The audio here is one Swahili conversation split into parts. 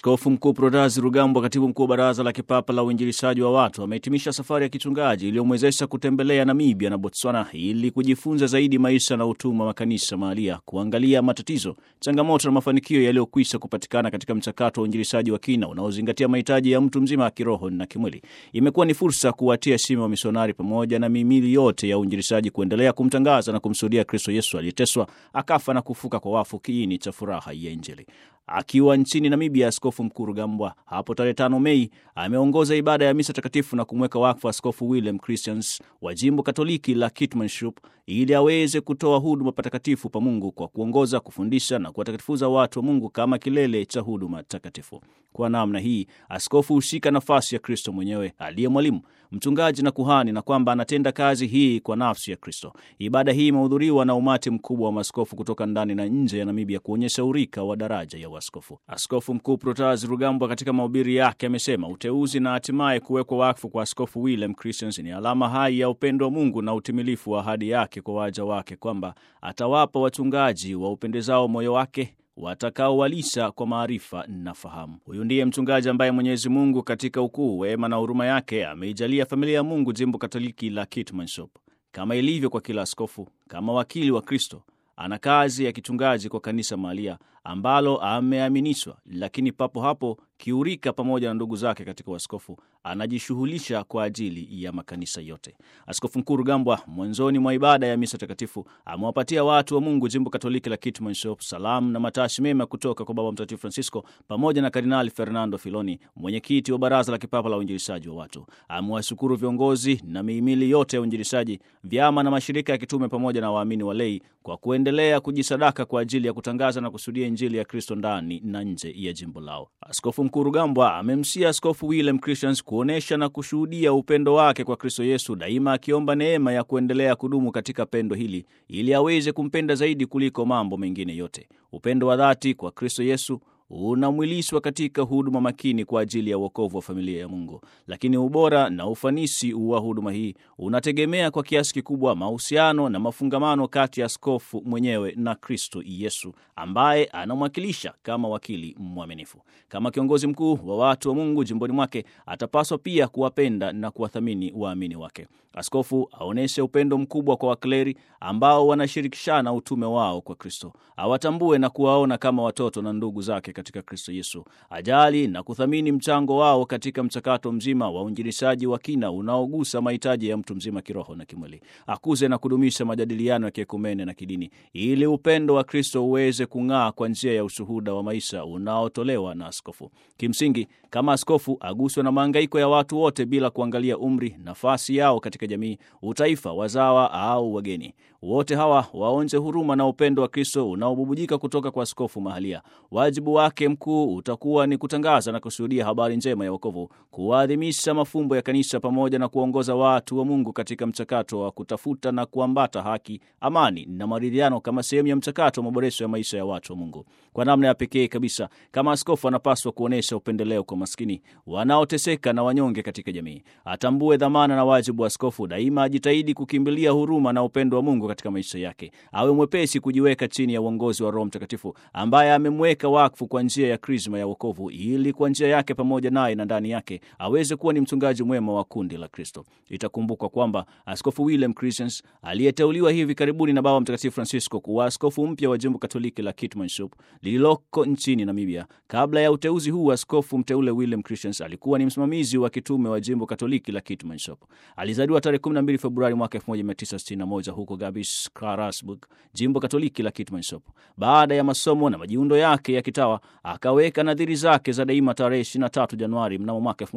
Askofu Mkuu Protazi Rugambwa, katibu mkuu wa Baraza la Kipapa la Uinjilishaji wa Watu, amehitimisha safari ya kichungaji iliyomwezesha kutembelea Namibia na Botswana ili kujifunza zaidi maisha na utume wa makanisa mahalia, kuangalia matatizo, changamoto na mafanikio yaliyokwisha kupatikana katika mchakato wa uinjilishaji wa kina unaozingatia mahitaji ya mtu mzima kiroho na kimwili. Imekuwa ni fursa kuwatia shime wa misionari pamoja na mihimili yote ya uinjilishaji kuendelea kumtangaza na kumshuhudia Kristo Yesu aliyeteswa, akafa na kufuka kwa wafu, kiini cha furaha ya Injili. Akiwa nchini Namibia, Askofu Mkuu Rugambwa hapo tarehe tano Mei ameongoza ibada ya misa takatifu na kumweka wakfu Askofu William Christians wa jimbo Katoliki la Kitmanshop ili aweze kutoa huduma patakatifu pa Mungu kwa kuongoza, kufundisha na kuwatakatifuza watu wa Mungu kama kilele cha huduma takatifu. Kwa namna hii, askofu hushika nafasi ya Kristo mwenyewe aliye mwalimu, mchungaji na kuhani, na kwamba anatenda kazi hii kwa nafsi ya Kristo. Ibada hii imehudhuriwa na umati mkubwa wa maaskofu kutoka ndani na nje ya Namibia kuonyesha urika wa daraja ya uaskofu. Askofu Mkuu Protazi Rugambwa katika mahubiri yake amesema uteuzi na hatimaye kuwekwa wakfu kwa Askofu William Christians ni alama hai ya upendo wa Mungu na utimilifu wa ahadi yake kwa waja wake, kwamba atawapa wachungaji wa upendezao moyo wake watakaowalisha kwa maarifa na fahamu. Huyu ndiye mchungaji ambaye Mwenyezi Mungu katika ukuu, wema na huruma yake ameijalia familia ya Mungu jimbo Katoliki la Kitmanshop. Kama ilivyo kwa kila askofu, kama wakili wa Kristo ana kazi ya kichungaji kwa kanisa mahalia ambalo ameaminishwa, lakini papo hapo kiurika pamoja na ndugu zake katika uaskofu anajishughulisha kwa ajili ya makanisa yote. Askofu Mkuu Rugambwa mwanzoni mwa ibada ya misa takatifu amewapatia watu wa Mungu jimbo Katoliki la Kitmanshop salamu na matashi mema kutoka kwa Baba Mtakatifu Francisco pamoja na Kardinali Fernando Filoni, mwenyekiti wa Baraza la Kipapa la Uinjilishaji wa Watu. Amewashukuru viongozi na mihimili yote ya uinjilishaji, vyama na mashirika ya kitume pamoja na waamini walei kwa kuendelea kujisadaka kwa ajili ya kutangaza na kusudia Injili ya Kristo ndani na nje ya jimbo lao. Askofu Mkuu Rugambwa amemsia Askofu William Christians kuonyesha na kushuhudia upendo wake kwa Kristo Yesu, daima akiomba neema ya kuendelea kudumu katika pendo hili ili aweze kumpenda zaidi kuliko mambo mengine yote. Upendo wa dhati kwa Kristo Yesu unamwilishwa katika huduma makini kwa ajili ya uokovu wa familia ya Mungu. Lakini ubora na ufanisi wa huduma hii unategemea kwa kiasi kikubwa mahusiano na mafungamano kati ya askofu mwenyewe na Kristo Yesu ambaye anamwakilisha kama wakili mwaminifu. Kama kiongozi mkuu wa watu wa Mungu jimboni mwake, atapaswa pia kuwapenda na kuwathamini waamini wake. Askofu aonyeshe upendo mkubwa kwa wakleri ambao wanashirikishana utume wao kwa Kristo, awatambue na kuwaona kama watoto na ndugu zake katika Kristo Yesu. Ajali na kuthamini mchango wao katika mchakato mzima wa uinjilishaji wa kina unaogusa mahitaji ya mtu mzima kiroho na kimwili. Akuze na kudumisha majadiliano ya kiekumene na kidini, ili upendo wa Kristo uweze kung'aa kwa njia ya ushuhuda wa maisha unaotolewa na askofu. Kimsingi, kama askofu aguswe na mahangaiko ya watu wote bila kuangalia umri, nafasi yao katika jamii, utaifa, wazawa au wageni. Wote hawa waonje huruma na upendo wa Kristo unaobubujika kutoka kwa askofu mahalia. Wajibu wake mkuu utakuwa ni kutangaza na kushuhudia habari njema ya wokovu, kuwaadhimisha mafumbo ya kanisa pamoja na kuongoza watu wa Mungu katika mchakato wa kutafuta na kuambata haki, amani na maridhiano kama sehemu ya mchakato wa maboresho ya maisha ya watu wa Mungu. Kwa namna ya pekee kabisa, kama askofu anapaswa kuonyesha upendeleo kwa maskini, wanaoteseka na wanyonge katika jamii. Atambue dhamana na wajibu wa askofu, daima ajitahidi kukimbilia huruma na upendo wa Mungu katika maisha yake. Awe mwepesi kujiweka chini ya uongozi wa Roho Mtakatifu ambaye amemweka wakfu kwa njia ya krisma ya wokovu, ili kwa njia yake pamoja naye na ndani yake aweze kuwa ni mchungaji mwema wa kundi la Kristo. Itakumbukwa kwamba Askofu William Christians aliyeteuliwa hivi karibuni na Baba Mtakatifu Francisco kuwa askofu mpya wa jimbo Katoliki la Kitmanshop lililoko nchini Namibia. Kabla ya uteuzi huu, askofu mteule William Christians alikuwa ni msimamizi wa kitume wa jimbo Katoliki la Kitmanshop. Alizaliwa tarehe 12 Februari mwaka 1961 huko Gabis, Karasburg, jimbo Katoliki la Kitmanshop. Baada ya masomo na majiundo yake ya kitawa akaweka nadhiri zake za daima tarehe 23 Januari mnamo mwaka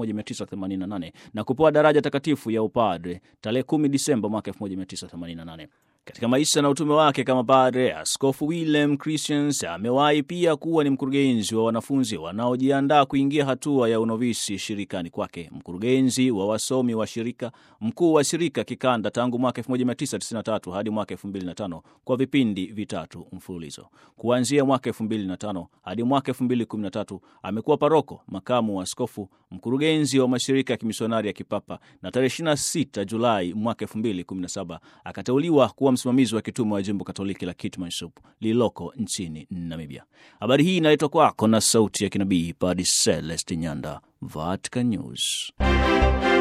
1988 na kupewa daraja takatifu ya upadre tarehe 10 Disemba mwaka 1988. Katika maisha na utume wake kama padre, Askofu William Christians amewahi pia kuwa ni mkurugenzi wa wanafunzi wanaojiandaa kuingia hatua ya unovisi shirikani kwake, mkurugenzi wa wasomi wa shirika, mkuu wa shirika kikanda tangu mwaka 1993 hadi mwaka 2005 kwa vipindi vitatu mfululizo. Kuanzia mwaka 2005 hadi mwaka 2013 amekuwa paroko, makamu wa askofu, mkurugenzi wa mashirika ya kimisionari ya kipapa, na tarehe 26 Julai mwaka 2017 akateuliwa kuwa msimamizi wa kitume wa jimbo Katoliki la Kitmansop lililoko nchini Namibia. Habari hii inaletwa kwako na sauti ya kinabii Padre Celeste Nyanda, Vatican News.